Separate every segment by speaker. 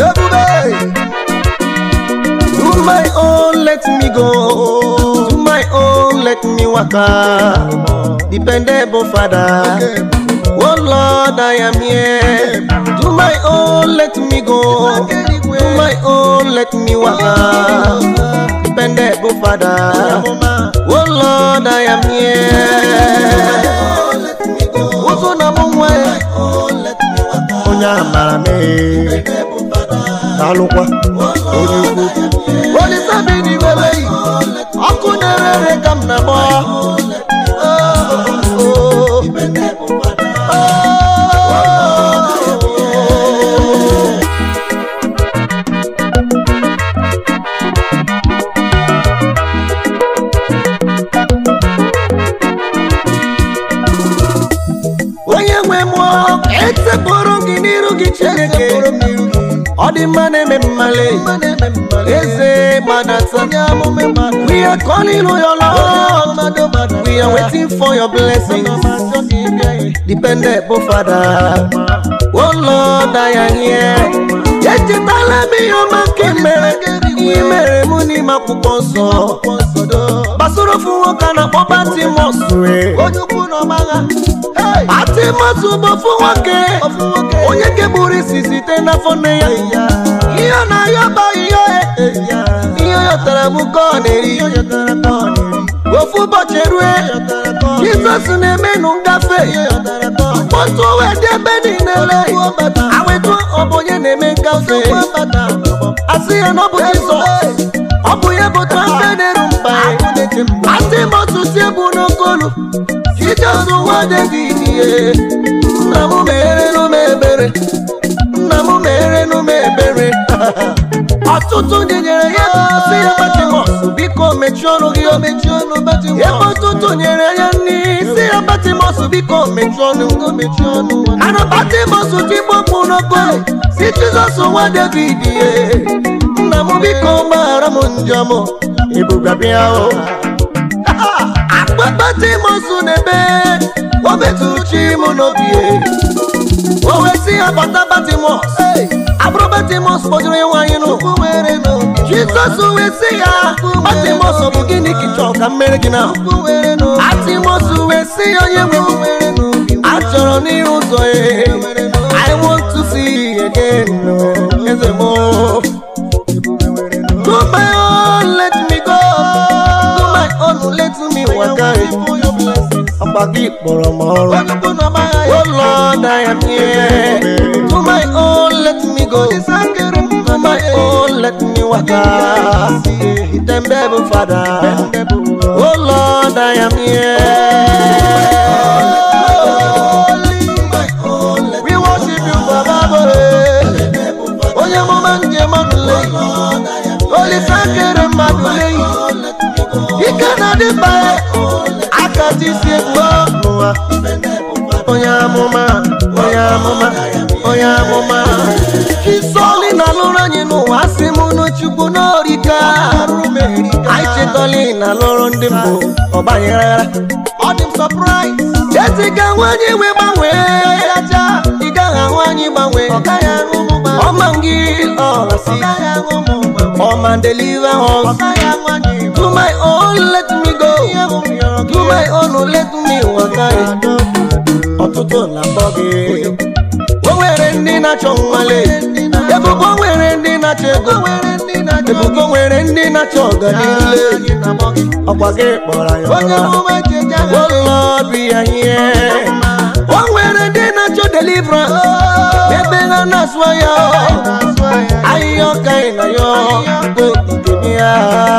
Speaker 1: ebube
Speaker 2: Do my own, let me go. Do my own, let me waka. Dependable Father. Oh Lord, I am here. Do my own, let me go. Do my own, let me waka. Dependable Father. Oh Lord, I am here. Ụzọ na mụ nwe onye amara mee alụkwa onye ukwu olise bi n'iwere yi ọkụ na-erere ka m na-agba Oh, oh, oh. onye nwe mmụọ etepụrụ gị n'iru gị chineke ọ dị mma na-eme mmale eze gbadata we are calling on your lord we are waiting for your blessings dependable father oh lord i am here echetala m ihe ọma nke mere ihe mere mụ n'ime akwụkwọ nsọ gbasoro ofu nwoke a na-akpọ batimọs onye ukwu na ọgbagha batimọs bụ ofu nwoke onye keburu isi site n'afọ nne ya ihe ọ na-ayọ ba ihe ihe ọ yọtara bụ ka ọ na-eri ofu ụbọchị erue jizọs na-emenụ ngafe mkpọtụ wee dị ebe niile awetu ọ bụ onye na-eme ngafe asị ya na ọ bụ jizọs ọ bụ ya bụ trafe na-eru mba atịmọtụ si ebu n'okolu jizọs nwa david ihe nna m merenụ m ebere nna m merenụ m ebere ọtụtụ ndị nyere ya si ya batimọs biko mechie ọnụ gị o mechie ọnụ batimọs ebe ọtụtụ nyere ya nri si ya batimọs biko mechie ọnụ o mechie ọnụ ana batimọs tikpọkpụ n'okolu si jizọs nwa david ihe nna m biko gbaghara m njọ m ebube bịa o akpakpatimọs n'ebe o metụrụ chi m n'obi o wee sị ya bata batimọs abụrụ batimọs kpọjuru ya nwaanyị n'ụkwụ were n'obi jizọs wee sị ya batimọs ọ bụ gịnị ka ị chọrọ ka m mere gị na atimọs wee sị ya onye nwe m achọrọ n'ihu ụzọ ya I want to see again eze m Do my own, let me go. Do my own, let me waka. Ọkpa gị kpọrọ m ọrụ. Oh Lord, I am here. Do my own, let me go. Do my own, let me waka. Dependable Father. Oh Lord, I am here. We worship you, Baba. Onye mụma njem ọnụle. Olise kere mmadụ leyi. Ike na-adị mkpa ya. Aka ji si egwu n'ụwa. Onye amụma, onye amụma, onye amụma. Chisọli na-alụrụ anyị n'ụwa asị m n'Chukwu n'orika. Anyị chetọli na-alụrụ ndị mbụ ọgbanyere. Ọ dị m surprise. Ezi ka nwanyị wee gbanwee. Ị gaghị ahụ anyị gbanwee. Ọma gị ọrasi. Ọma deliver us. Do my own, let me go. Do my own, let me waka. Ọtụtụ na-akpọ gị. O nwere ndị na-achọ nwale. Ebubo nwere ndị na-achọ ego. Ebubo nwere ndị na-achọ ọganihu. Ọkwa gị kpọrọ ya ọma. Oh Lord, we are here. O nwere ndị na-achọ deliverance. Ebe ha na-asụ ya. Ahịhịa ọka ị na ya. Bụ nke ya.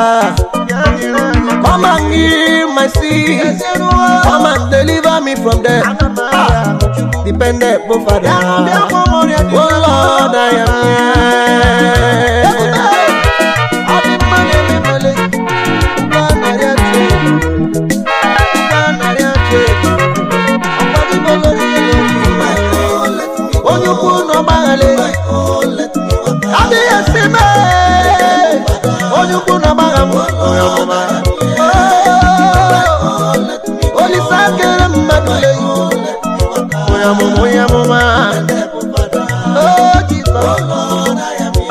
Speaker 2: Come and heal my sin. Come and deliver me from death. Dependable Father. Oh Lord, I am here. Onye ukwu na ọgbaghara adịghị esi mee onye ukwu na ọgbagha m onye ọmụma olise akere mmadụ leyi onye ọmụma onye ọmụma o Jizọs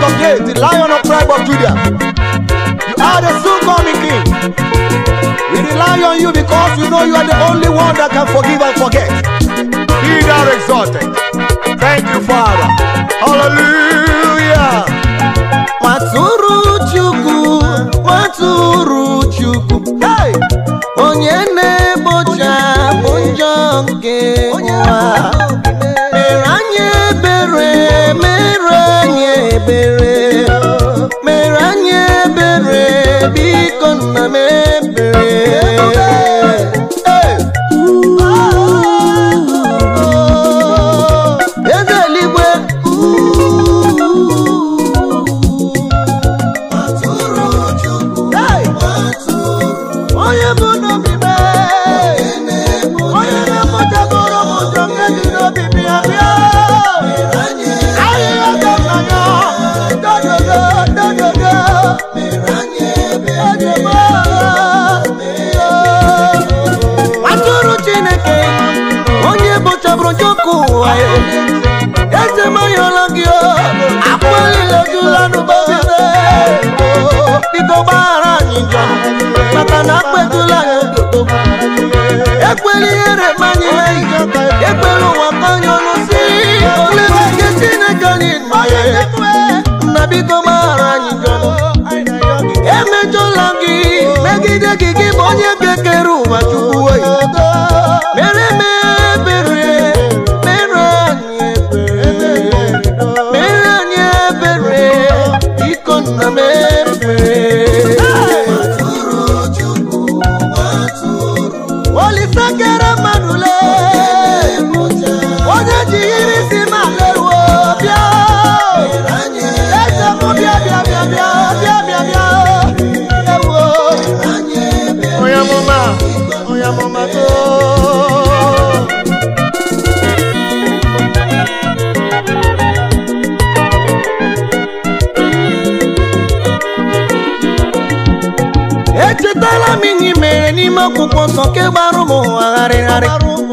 Speaker 2: forget the lion of tribe of Judah. You are the soon coming king. We rely on you because we know you are the only one that can forgive and forget. Be thou exalted. Thank you, Father. Hallelujah. Matụrụ Chukwu, matụrụ Chukwu. Hey! Onye na-egbocha bụ njọ nke ụwa. Mere anyị ebere, mere anyị ebere. Mere anyị ebere, biko nna m ebere. Hey! Eze eluigwe. Hey! onye bụ n'obi mee onye na-emụtagoro m ụjọ nke dị n'obi bịa bịa ahịhịa ka nna ya dododo dododo ejebe atụrụ chineke onye bụchabụrụ njọkụ ụwa ya eze mayọla gị akpọlile jula n'ụbọbịbe biko gbaghara anyị njọ maka na akpetụla anyị ododo ekwela ihere manye ekwela ụwa kanye ọnụ si olebe nke chineke anyị nọ ya nna biko gbaghara anyị njọ emejọla gị megide gị gị bụ onye ga-ekere ụwa chukwu oyi mere m ebere mere anyị ebere mere anyị ebere biko nna m ebere olise kere mmadụ lee onye ji iri isi ma leruo bịa eze m bịa bịa bịa bịa bịa bịa bịa ewo onye amụma onye amụma too echetala m ihe i mere n'ime akwụkwọ nsọ nke gbara ụmụ ụwa gharịgharị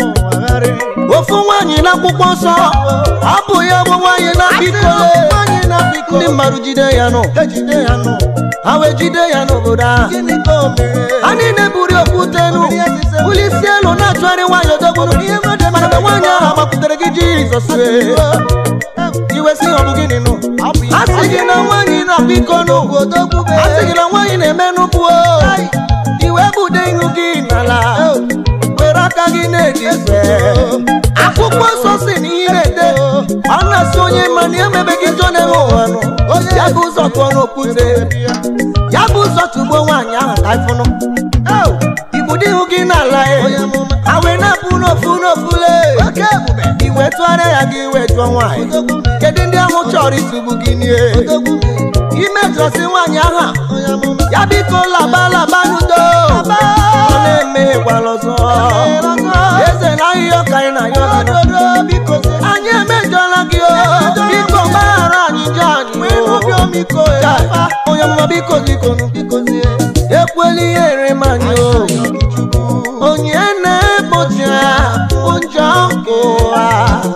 Speaker 2: ofu nwaanyị n'akwụkwọ nsọ abụ ya bụ nwaanyị na biko ndị mmadụ jide ya nụ ha wee jide ya n'obodo ahụ ha niile buru okwute nụ bulisi elu na-achụgharị nwaanyị odogburu mana mgbe nwaanyị ahụ gbakwutere gị jizọs wee iwe si ọ bụ gịnị nụ a sị gị na nwaanyị na biko nụ a sị gị na nwaanyị na-eme nnukwu iwe bude ihu gị n'ala were aka gị na-edife akwụkwọ nsọ si na ihe na-ede ọ na-asị onye ma na emebeghị njọ na-enwe ụwa nụ ya bụ ụzọ tụọ n'okwute ya bụ ụzọ tugbo nwaanyị ahụ ka ịfụnụ ibudo ihu gị n'ala ya ha wee na-apụ n'ofu n'ofu lee iwe tụgharịa ya gị iwe jụọ nwaanyị kedu ndị ahụ chọrọ itugbu gị nie imejọsi nwaanyị ahụ ya biko laba laba n'udo ọ na-emeghekwala ọzọ eze na ahịhịa ọka anyị na ya anyị emejọla gị o biko gbaghara anyị njọ anyị o onye ọmụma biko biko ekwela ihere m anyị o onye na-egbochi ụjọ nke ụwa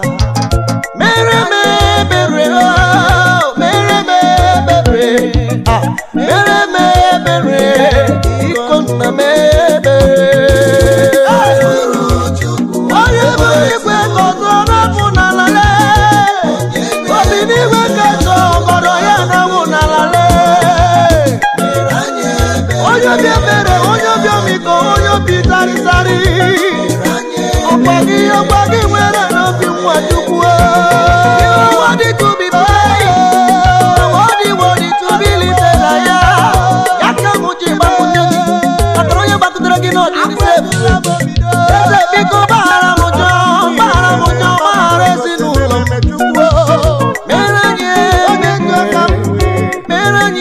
Speaker 2: mere m ebere o mere m ebere ah, mere m ebere biko nna m ebere onye bụ igwe ka ọzọ na-abụ n'ala lee obi n'igwe ka ọzọ ọgọdọ ya na-awụ n'ala lee onye obi ebere onye obi ọmịiko onye obi sarịsarị ọkwa gị ọkwa gị nwere n'obi nwa chukwu wadi to be praised wadi wadi to be lifted higher ya ka mụ ji gbakwunye gị maka na onye gbakwutere gị n'ọdịnihu eze biko gbaghara m ụjọ gbaghara m ụjọ gbaghara ezinụlọ m mere anyị mere anyị mere anyị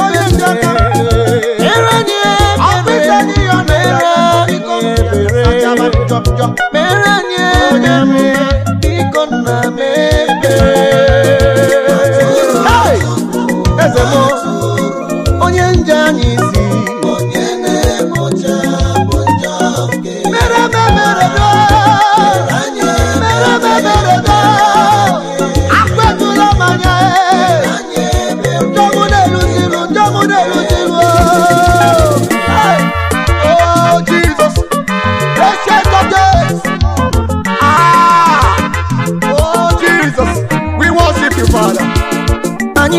Speaker 2: mere anyị ebere biko nna m ebere Hey! eze m onye nje anyị isi mere m ebere do mere m ebere do akwetụla m anya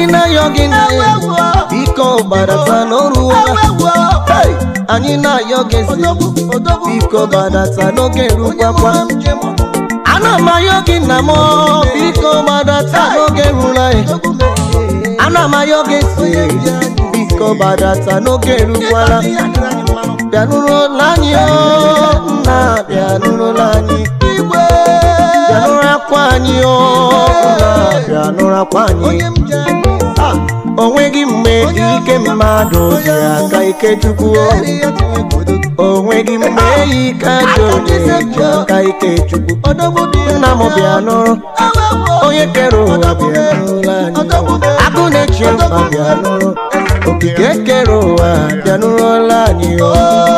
Speaker 2: anyị na-ayọ gị nne biko gbadata n'oruola Hey! anyị na-ayọ gị eze biko gbadata n'oge rukwakwa ana m ayọ gị nna m biko gbadata n'oge ruru anyị ana m ayọ gị eze biko gbadata n'oge rukwala bịanụrụla anyị o nna bịanụrụla anyị bịanụrụ akwa anyị o nna bịanụrụ akwa anyị onweghị mgbe ike mmadụ ji aka ike chukwu onweghị mgbe ike ajọ onye ji aka ike chukwu nna m bịa nụrụ onye kere ụwa bịa nụrụla anyị agụ na-echi mkpa bịa nụrụ okike kere ụwa bịa nụrụla anyị o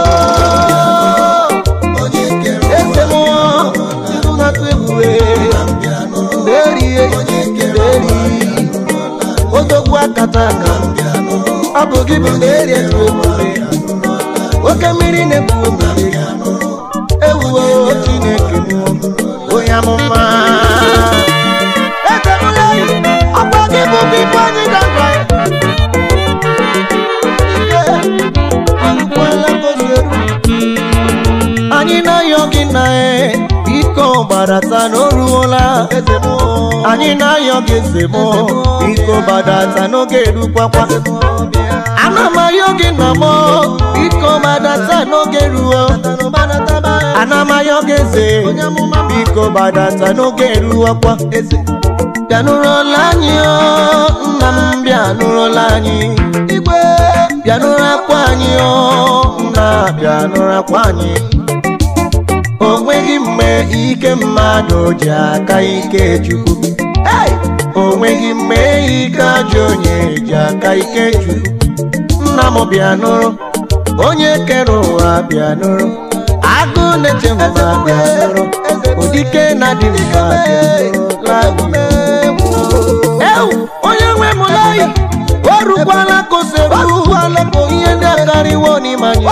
Speaker 2: eze mmụọ na-atụ egwu na-erie na-eri odogwu akata aka ọ bụ gị bụ na-eri etu omume oke mmiri na-ekwu omume ewuwo chineke mụọ onye amụma etemụla ọkwa gị bụ bibụ anyị gagwa anyị na-ayọ gị na e biko gbadata n'oruola anyị na-ayọ gị eze m biko gbadata n'oge erukwakwa ana m ayọ gị na m biko gbadata n'oge ruo ana m ayọ gị eze biko gbadata n'oge eruwakwa bịanụrụla anyị o nna m bịanụrụla anyị bịanụrụ akwa anyị o nna bịanụrụ akwa anyị o nweghị mgbe ike mmadụ ji aka ike chukwu o nweghị mgbe ike ajọ onye ji aka ike chukwu nna m bịanụrụ onye kere ụwa bịanụrụ agụ na-eche mma bịanụrụ ụdike na dị mma bịanụrụla ewu onye nwe m layi o rukwala koseru ihe ndị akarịwo n'ime anyị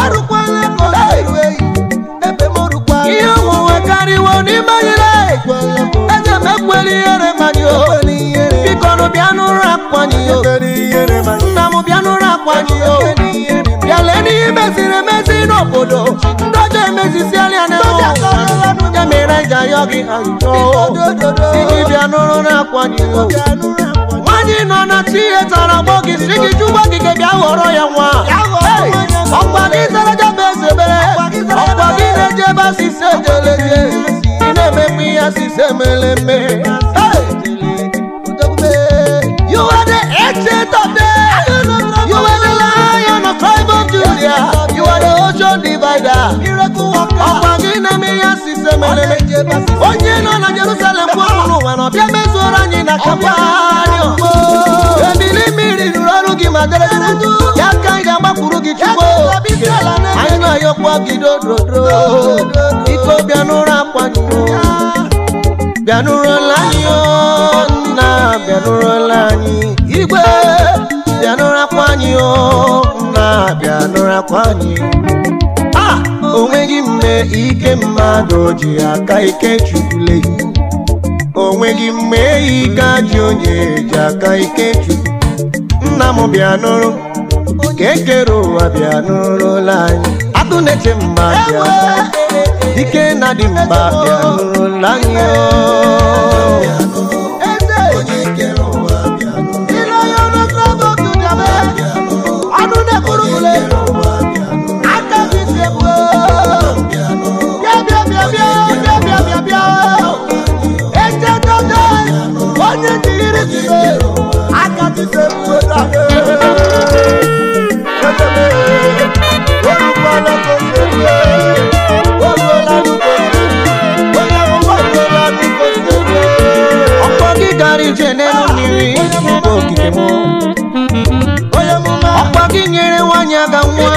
Speaker 2: ihe onwunwe karịwo n'ime anyị eze m ekwere ihere manyị o biko nụ bịa n'ụra akwanyị o nna m bịa n'ụra akwanyị o bịa lee n'ihe meziri emezi n'obodo ndị ọjọọ emezisiala ya n'ụwa ya mere anyị ji ayọ gị ajụjụ iji bịa n'ụra akwanyị o nwaanyị nọ na chi ihe tara agbọ gị si gị jụgwa gị bịa ghọrọ ya nwa ọkwa gị zara jaba eze ebere ọkwa gị na-eje ebe asịsị ejeleje ị na-emekwa ihe asịsị emeleme You are the ancient of days. You are the lion of tribe of Judah. You are the ocean divider. Ọkwa gị na-eme ihe asịsị emeleme onye nọ na Jerusalem kwụrụ n'ụwa na ọbịa mezuoro anyị na Kapanio ebili mmiri rụrụ ọrụ gị ma dere ya ka anyị ga-agbakwuru gị chukwu anyị na-ayọkwa gị dododro iko bịa n'ụra akwanyụ bịanụrụla anyị o nna bịanụrụla anyị igwe bịanụrakwa anyị o nna bịanụrakwa anyị a onweghị mgbe ike mmadụ ji aka ike chukwule onweghị mgbe ike ajị onye ji aka ike chukwu nna m bịanụrụ ka ekere ụwa bịanụrụla anyị agụ na-eche mma bịa dike na dị mba bịanụrụla anyị ọnụ na-ekwuru bụle aka gị si ebu bịa bịa bịa bịa bịa bịa bịa bịa echetodo onye jiri zibe aka gị si ebu ọkpọ gị gara ije n'elu mmiri nke okike m ọkpọ gị nyere nwanyị aga nwa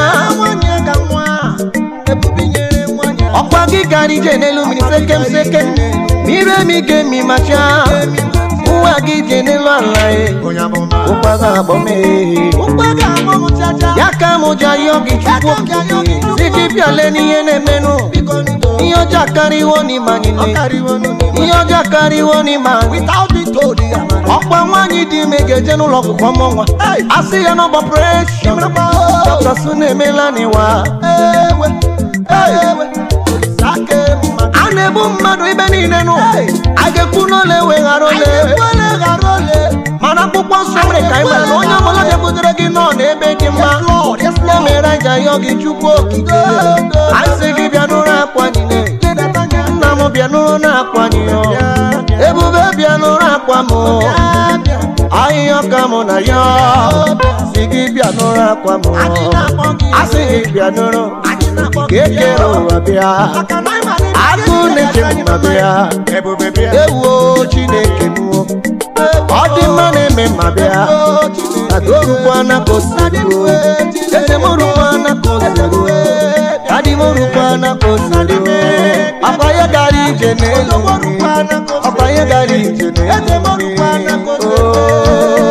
Speaker 2: ọkwa gị gara ije n'elu mmiri sekem sekem mmiri emi ga-emi macha ụwa gị je n'elu ala ya
Speaker 1: onye amụma
Speaker 2: ụkwa ga-agbọ m ehe
Speaker 1: ụkwa ga-amụ m chacha
Speaker 2: ya ka m ji ayọ gị chukwu
Speaker 1: Ya ka m ji ayọ gị Chukwu
Speaker 2: si gị bịale n'ihe na-emenụ
Speaker 1: biko ndo
Speaker 2: ihe ọjọọ karịwo n'ime anyị
Speaker 1: ọ
Speaker 2: niile
Speaker 1: karịwo n'ụmụ
Speaker 2: ihe ọjọọ karịwo n'ime anyị
Speaker 1: without be told ya mara
Speaker 2: ọkwa nwaanyị dị ime ga-eje n'ụlọ ọgwụgwọ mụ nwa
Speaker 1: Hey!
Speaker 2: asị ya n'ọgbọ preshọn dọkịta na-emela n'ịwa
Speaker 1: ewe ewe sake mma
Speaker 2: a na-egbu mmadụ ibe niile nụ
Speaker 1: Hey!
Speaker 2: a ga-ekwu n'ole weghara ole
Speaker 1: ekwele ghara ole
Speaker 2: mana akwụkwọ nsọ mere ka anyị mara na onye ọbụla bịakwutere gị nọ n'ebe dị mma
Speaker 1: Yes, Lord. Yes, Lord.
Speaker 2: na-emere aja yọ gị chukwu okike anyị sị gị bịa n'ụra akwa niile
Speaker 1: ledata anya
Speaker 2: nna m bịa n'ụra na-akwa niyo ebube bịa n'ụra akwa m
Speaker 1: bịa
Speaker 2: ahịhịa ọka mụ na ya si gị bịa n'ụra akwa m
Speaker 1: anyị na-akpọ gị
Speaker 2: asị gị bịa n'ụra
Speaker 1: anyị na-akpọ
Speaker 2: ka ekere ụwa bịa
Speaker 1: maka na ịma na
Speaker 2: agụ na-eche mma bịa
Speaker 1: ebube bịa
Speaker 2: ewuo chineke mụọ ọ dị mma na-eme mma bịa agorukwana ka osiruo eze m rukwana ka osiruo adị m rukwana ka osiruo ọkwa ya gara ije n'elu mmiri ọkwa ya gara ije n'elu mmiri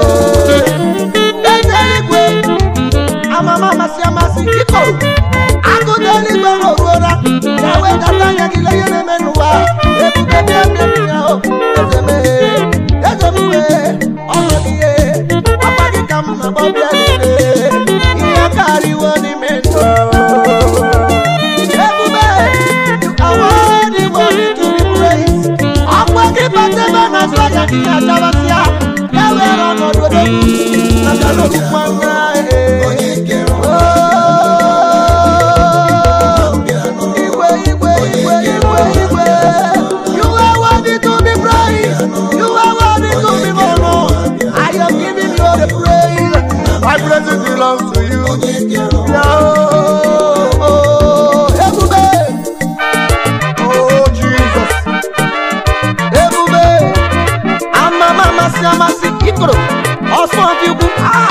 Speaker 1: eluigwe amama amasị amasị biko agụda eluigwe rụrụra ya wee data anya gị lee ihe na-eme n'ụwa ebube bịa bịa bịa o eze mee eze m mee ọnụ gị ihe ọkwa gị ka m na-agba bịa niile ihe karịwo n'ime ndụ ebube awardị worthy to be praised ọkwa gị bata ebe a na-azụ anya gị ya chawasịa ya were ọnọdụ odogwu maka na okpukpe anya Igwe, igwe, igwe, igwe, igwe. You are worthy to be praised. You are worthy to be honored. I am giving you the praise. My praise belongs to you. Yeah, oh, oh, Ebube. Oh, Jesus.
Speaker 2: ebube amama amasị amasị ikoro ọsọ dị ugwu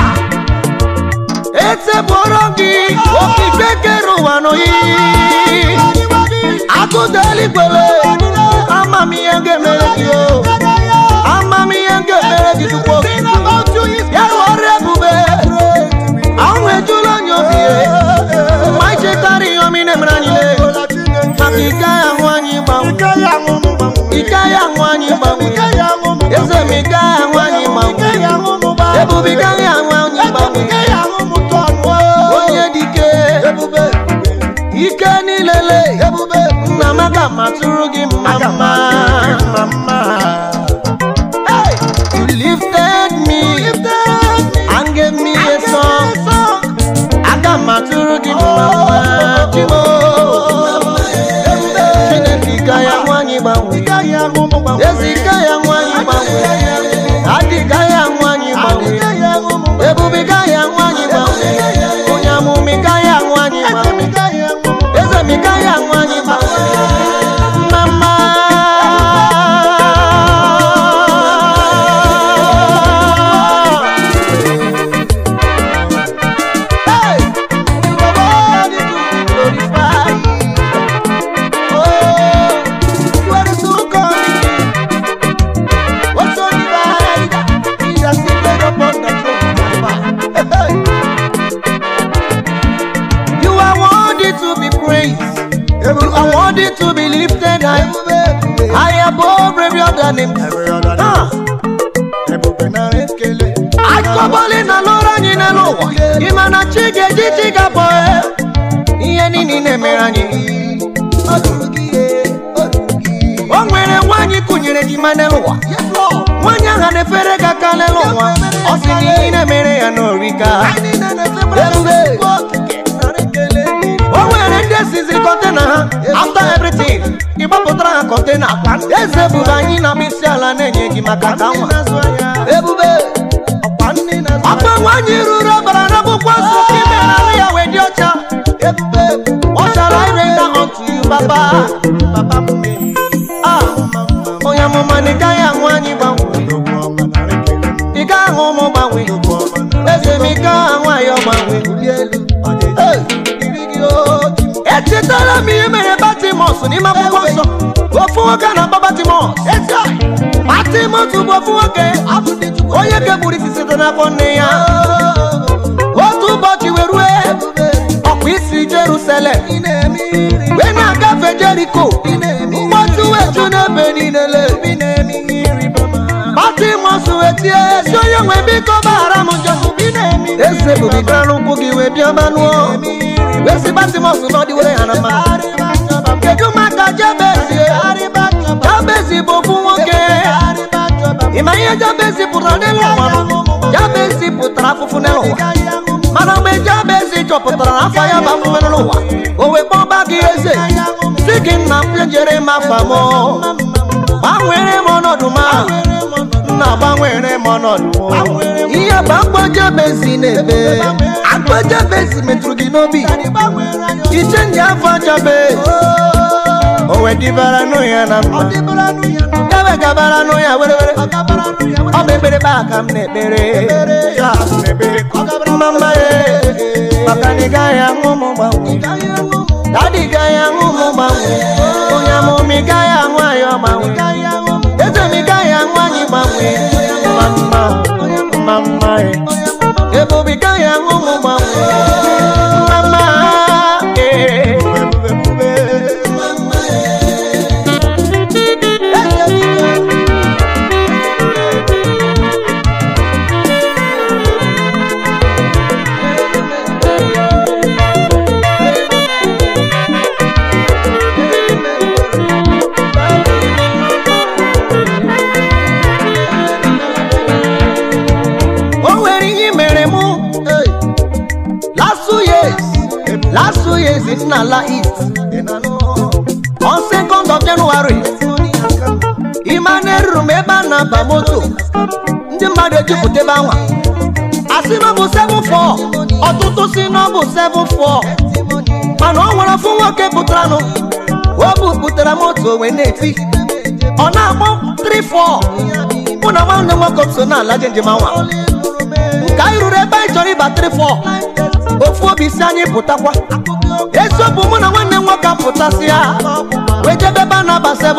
Speaker 2: etebụrụ gị okike kere ụwa n'oyiyi agụda eluigwele amamihe ga-emere gị o amamihe ga-emere gị chukwu okike ya ghọrọ ebube ahụ ejula onye obi ya ma ichetara ihe omi na-emere anyị le maka ike ya ahụ anyị gbanwe ike ya ahụ anyị gbanwe eze m ike ya ahụ anyị gbanwe ebube ike ya ahụ anyị gbanwe onye dike ike niile le nna m aga m atụrụ gị mma mma you lifted me and gave me a song aga m atụrụ gị mma mma chimo chineke ike ya ahụ anyị gbanwe ezi ike ya ahụ anyị gbanwe adị ike ya ahụ anyị gbanwe ebube ike ya ahụ anyị gbanwe onye amụma ike ya ahụ anyị gbanwe eze m ike ya ahụ anyị gbanwe mama
Speaker 1: Hey! You are worthy to be glorified. Oh, you are the so coming. What's on the right? He has seated upon the throne. Hey,
Speaker 2: you are worthy to be praised you are worthy to be lifted high high above every other name Ah. akọbọlị na lụrụ anyị n'elu ụwa ịma na chi ga-eji chi ga-abọ ihe niile na-emere anyị o nwere nwaanyị kụnyere gị ma n'elu ụwa nwaanyị ahụ na-efere gị aka n'elu ụwa ọ sị na ihe na-emere ya n'orika o nwere ndị esizi kọntena ha after everything ịgbapụtara ha kọntena eze bụrụ anyị na mkpịsị ala na-enye gị maka ka nwa ebube ọkpa nwaanyị ruru ọbara na akwụkwọ nsọ ka ime ahụ ya wee dị ọcha ọ chara ire na unto you baba Ah, onye amụma na ị gaghị ahụ anyị gbanwe ị gaghị ahụ ụmụ gbanwe eze m ị gaghị ahụ anyị ọgbanwe Hey! echetara m ihe mere batimọs n'ime akwụkwọ nsọ ofu nwoke a na-akpọ batimọs batimọs batimotu bụ ofu nwoke onye kepụrụ isi site n'afọ nne ya otu ụbọchị wee rue ọkwa isi jerusalem wee na-agafe jeriko mkpọtụ weju n'ebe niile batimọs wee tie ezi onye nwe biko gbaghara m njọ eze bubigara n'ụkwụ gị wee bịa manụọ wee si batimọs n'ọdịwere ya na mma kedu maka jabezi jabezi bụ ofu nwoke ịma ihe jabezi pụtara n'elu ụwa jabezi pụtara afụfụ n'elu ụwa mana mgbe jabezi chọpụtara na afọ ya bụ afụfụ n'elu ụwa o wee kpọba gị eze si gị nna m jere m afa m gbanwere m ọnọdụ m nna gbanwere m ọnọdụ m ihe bụ akpọ jabezi na-eme akpọ jabezi metụrụ gị n'obi iche ndị afọ jabezi o wee dịbara nụ ya na mma gabe gabara nụ ya were were ọ bụ ekpere ba aka m na-ekpere Ya m na-ekpere mma mma ya maka na ị gaghị aṅụ m gbanwe dadi gaghị aṅụ m gbanwe onye amụma ị gaghị aṅụ anyị ọgbanwe eze m ị gaghị aṅụ anyị gbanwe mma mma mma mma ya ebube ị gaghị aṅụ m gbanwe mma mma ee o nwere ihe mere mụ last two years last two years m na-ala east on second of january ịma na eruru m ebe a na-aba moto ndị mmadụ ejupụta ebe anwa asị na ọ bụ 74 ọtụtụ si na ọ bụ 74 mana ọ nwere ofu nwoke pụtaranụ o bupụtara moto wee na-eti ọ na-akpọ 34 mụ na nwanne m nwoke m so na-ala je njem anwa ka anyị ruru ebe anyị chọrọ ịba 34 ofu obi si anyị pụtakwa eziokwu mụ na nwanne m nwoke apụtasị ya wee jebe ebe a na-aba 74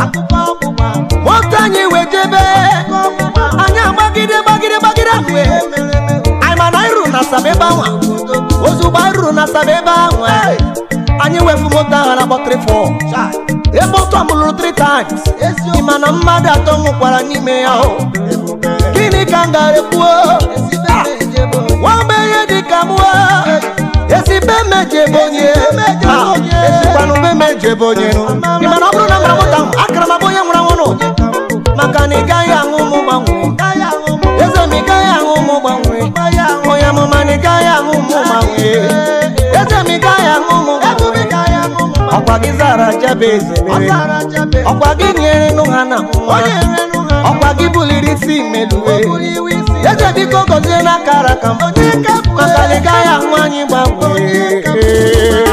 Speaker 2: moto anyị wee jebe anyị agbagide gbagide gbagide rue anyị mana anyị ruru na asaba ebe anwa ozugbo anyị ruru na asaba ebe ahụ anyị wefu moto ahụ na-akpọ 34 ebe otu amụlụrụ 3 times ị ma na mmadụ atọ nwụkwara n'ime ya o gịnị ka m gara ekwuo nwamgbenye dịka mụọ esibe mejebe onye Ah, esikwanụ be mejebe onye ị ma na ọ bụrụ na mara moto ahụ akara m abụ onye nwụrụ anwụ nụ maka na ị gaghị aṅụ ụmụ gbanwe eze m ị gaghị aṅụ ụmụ gbanwe onye amụma na ị gaghị aṅụ ụmụ gbanwe eze m ị gaghị aṅụ ụmụ gbanwe ọkwa gị zara jabez mere ọkwa gị nyere nụ ha na nwa ọkwa gị buliri isi meluwe eze biko gọzie n'akara ka m maka na ị gaghị ahụ anyị gbanwee